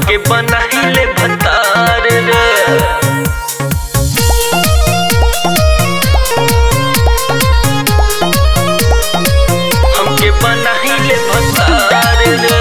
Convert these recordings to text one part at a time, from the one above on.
हमके बनाइले भतार रे हमके बनाइले भतार रे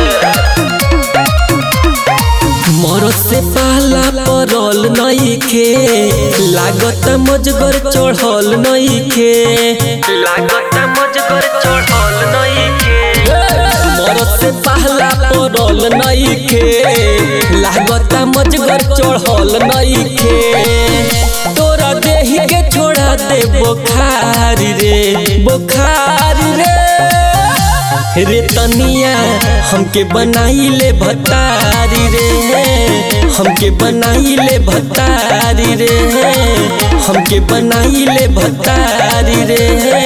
मरद से पाला परल नइखे लागत मजगर चढ़ल नइखे लागत मजगर चढ़ल नइखे मरद से पाला परल नइखे लागत मजगर चढ़ल नइखे तोरा देही के छोड़ा दे बोखार रे बोखार रे रे तनिया हमके बनाइले भतारी रे हमके बनाइले भतारी रे हमके बनाइले भतारी रे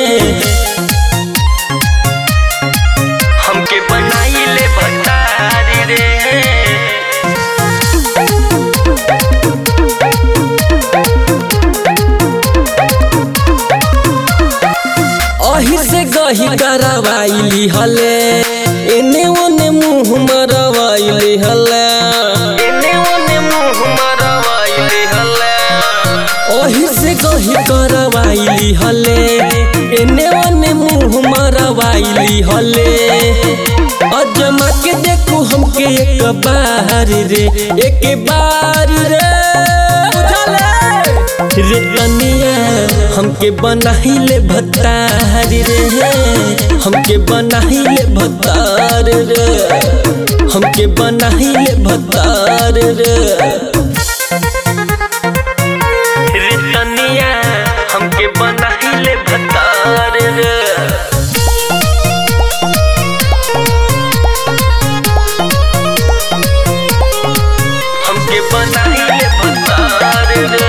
हमके बनाइले भतार रे अही से गही करवाइली हले एने ओने मुंह मरवाइली हले एने ओने मुंह मरवाइले हल्ला ओही से गही करवाइली हले एने ओने मुंह मरवाइली हले अजमा के देखू हमके एक बार रे एक बार रे रे तनिया हमके बनाइले भतार रे हमके बनाइले भतार रे हमके बनाइले भतार रे रे तनिया हमके बनाइले भतार रे हमके बनाइले भतार रे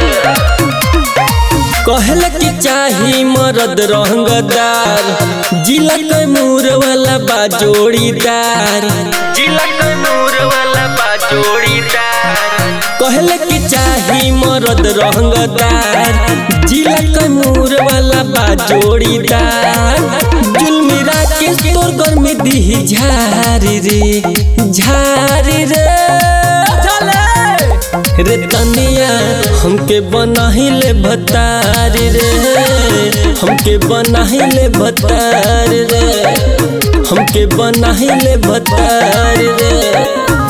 कहल कि चाही मरद रंगदार जिला कैमूर वाला बा जोड़ीदार जिला कैमूर वाला बा जोड़ीदार कहल कि चाही मरद रंगदार जिला कैमूर वाला बा जोड़ीदार जुलमिरा के तोर घर में दी झारी रे झारी रे रे तनिया हमके बनाइले भतार रे हमके बनाइले भतार रे हमके बनाइले भतार रे